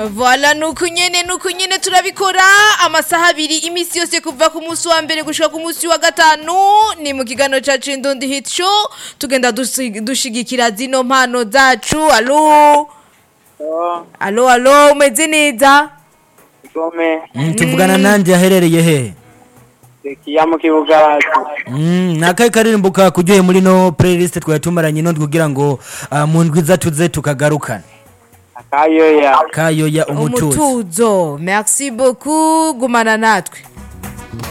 Voila nuko nyene nuko nyene turabikora amasaha abiri imisi yose kuva ku munsi wa mbere gushika ku munsi wa gatanu ni mu kiganiro cacu Indundi Hit Show tugenda dusi- dushigikira zino mpano zacu alo alo alo umeze neza Gome, Mm, tuvugana nanje aherereye he Zekiya mu kibuga Mm, nakaye karirimbo kakuryoheye muri no playlist twari tumaranye no kugira ngo ah, mu ndwi za tuze tukagarukana akayoya kayoya umutuzo umutuzo merci beaucoup gumana natwe